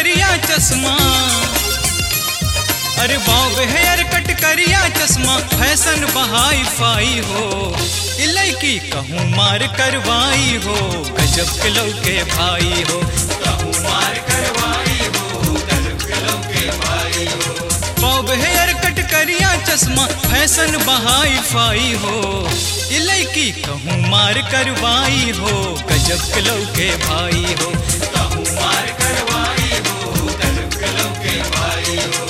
करिया चश्मा अरे बॉब हेयर कट करिया चश्मा फैशन बहाई फाई हो इलाकी कहूँ मार करवाई हो गजब के लौके भाई हो कहूँ मार करवाई हो गजब के लौके भाई हो बॉब हेयर कट करिया चश्मा फैशन बहाई फाई हो इलाकी कहूँ मार करवाई हो गजब के लौके भाई हो कहूँ मार करवाई हो गजब के लौके भाई हो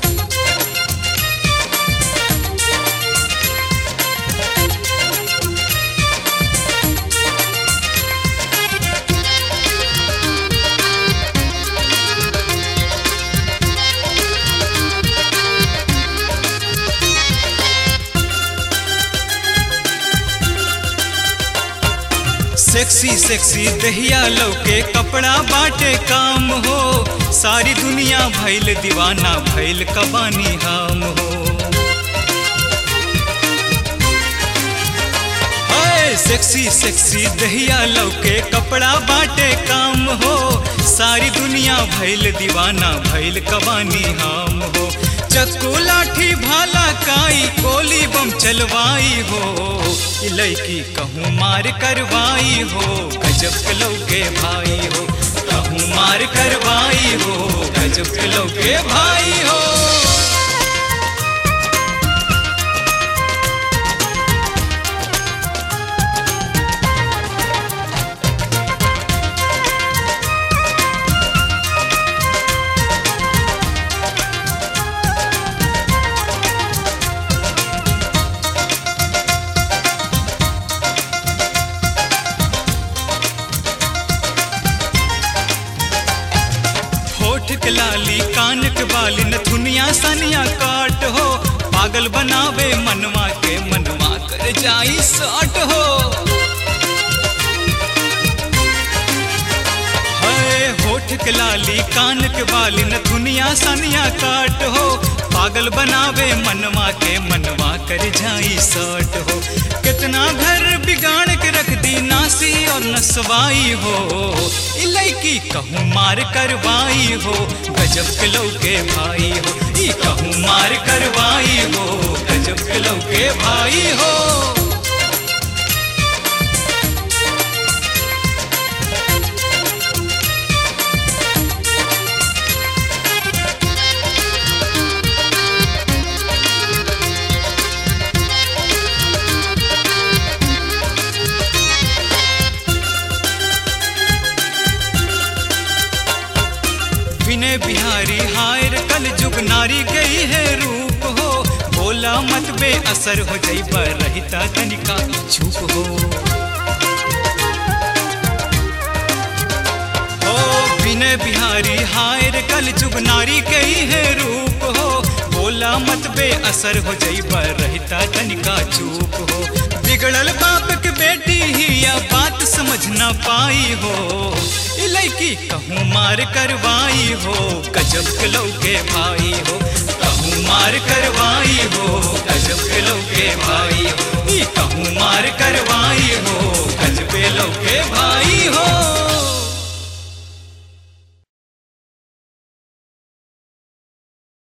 सेक्सी सेक्सी दहिया लौके कपड़ा बाटे काम हो सारी दुनिया भैल दीवाना भैल कबानी हम हो हाय, सेक्सी सेक्सी दहिया लौके कपड़ा बाटे काम हो सारी दुनिया भैल दीवाना भैल कबानी हम हो चक्कू लाठी भाला काई गोली बम चलवाई हो इलाकी कहूँ मार करवाई हो गजब के लौके भाई हो कहूँ मार करवाई हो गजब के लौके भाई हो होठ के लाली कान के बाली नथुनिया सनिया काट हो पागल बनावे मनवा के मनवा कर जाई साट हो हाय होठ के लाली कान के बाली नथुनिया सनिया काट हो पागल बनावे मनवा के मनवा कर जाई साट हो कितना घर बिगाड़ के रख दी नासी और नसवाई हो इलाकी कहूँ मार करवाई हो गजब के लौके भाई हो ई कहूँ मार करवाई हो गजब के लौके भाई हो विनय बिहारी हायर कल जुग नारी गई है रूप हो बोला मत बे असर हो जाई पर रहता तनिका चुप हो ओ विनय बिहारी हायर कल जुग नारी गई है रूप हो बोला मत बे असर हो जाई पर रहता तनिका चुप हो बिगड़ल बाप के बेटी ही या बात समझ ना पाई हो इलाकी कहूँ मार करवाई हो गजब के लौके भाई हो कहूँ मार करवाई हो गजब के लौके भाई हो ई कहूँ मार करवाई हो गजब के लौके भाई हो